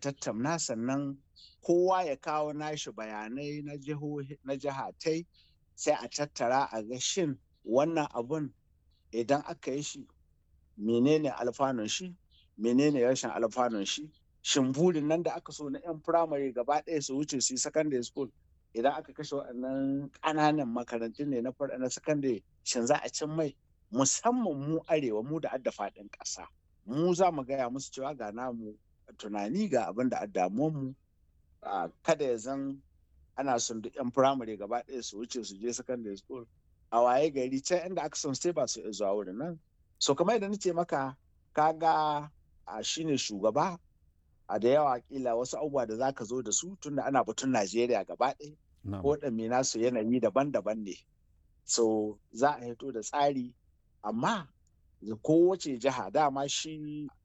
tattauna sannan kowa ya kawo nashi bayanai na na jihatai sai a tattara a ga shin wannan abun idan aka yi shi menene alfanun shi menene rashin alfanun shi shin burin nan da aka so na 'yan firamare gaba ɗaya su wuce su yi secondary school idan aka kashe waɗannan ƙananan makarantun ne na secondary shin za a cin mai musamman mu arewa mu da adda faɗin ƙasa mu za mu gaya musu cewa ga namu tunani ga abin da mu kada ya zan ana son duk 'yan firamare gaba ɗaya su wuce su je secondary school a waye gari can inda aka son sai ba su zuwa wurin nan so kamar yadda nace maka kaga a shine shugaba a da yawa kila wasu abubuwa da zaka zo da su tunda ana batun Najeriya gaba ɗaya ko ɗanme nasu yanayi daban-daban ne so za a hito da tsari amma kowace jiha dama shi